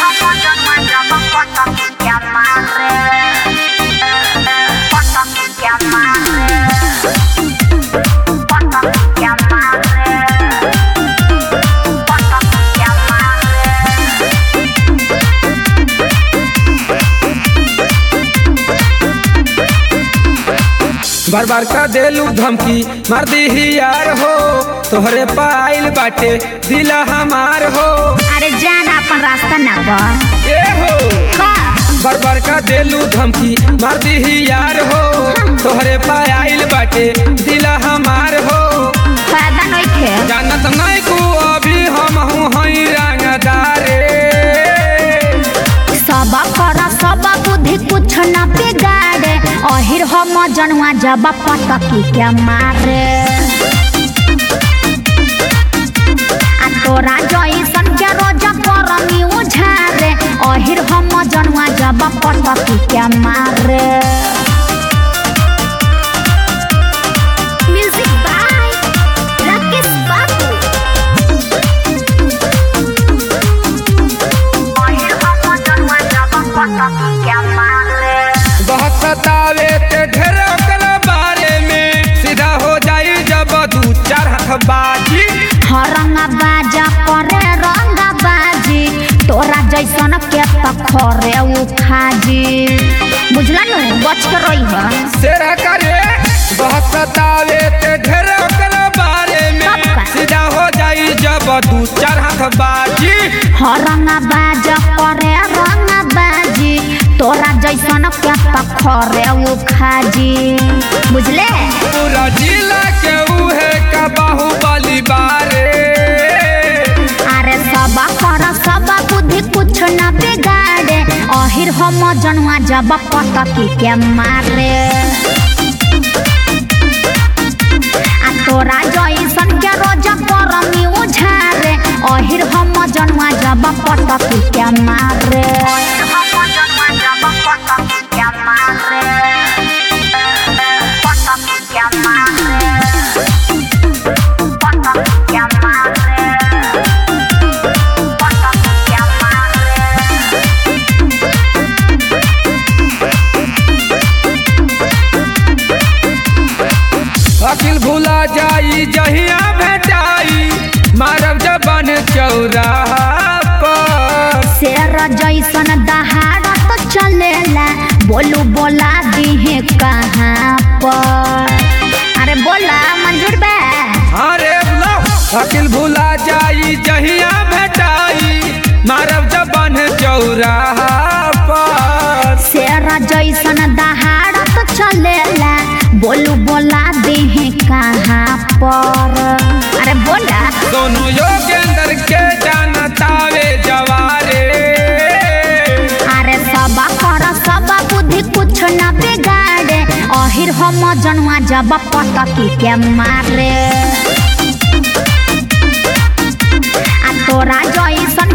बार बार का देलू धमकी मार दी यार हो तोहरे पाइल बाटे दिला हमार हो अरे जाना अपन रास्ता ना बा ए हो का बार बार का देलू धमकी मार दी यार हो तोहरे पाइल बाटे दिला हमार हो फायदा नहीं थे जानत नहीं को अभी हम हूँ हई रंगदारे सब कर सब बुद्धि कुछ न बिगाड़े अहिर हम जनवा जब पटकी के मारे आ तोरा जैसन के रोज करमी उझारे अहिर हम जनवा जब पटकी के मारे म्यूजिक बाय राकेश बाबू बहुत सतावे ते ढेर ओकरा बारे में सीधा हो जाई जब दू चार हाथ बाजी हरंगा बाजा करे रंगा बाजी तोरा जैसन के तखरे उखाजी बुझला न बच के रही है शेर करे बहुत सतावे ते ढेर ओकरा बारे में कब का? सीधा हो जाई जब दू चार हाथ बाजी हरंगा बाजा करे रंगा बाजी तोरा जैसन के तखरे उखाजी बुझले पूरा जिला के उहे का बाहुबली बारे अरे सब कर सब बुद्धि कुछ न बिगाड़े अहिर हम जनवा जब पटकी के मारे आ तोरा जैसन के रोज करमी उझारे अहिर हम जनवा जब पटकी के मारे अकिल भूला जाई जहिया भेटाई मारब जबन चौराहा पर शेर जैसन दहाड़त चलेला बोलू बोला दिहे कहाँ पर अरे बोला मंजूर बा अरे लो अकिल भूला जाई जहिया भेटाई मारब जबन चौराहा पर शेर जैसन दहाड़त चलेला बोलू बोला दिहे कहाँ पर अरे बोला दोनों योगेंद्र के जानतावे जवारे अरे सब कर सब बुद्धि कुछ न बिगाड़े अहिर हम जनवा जब पटकी के मारे आ तोरा जैसन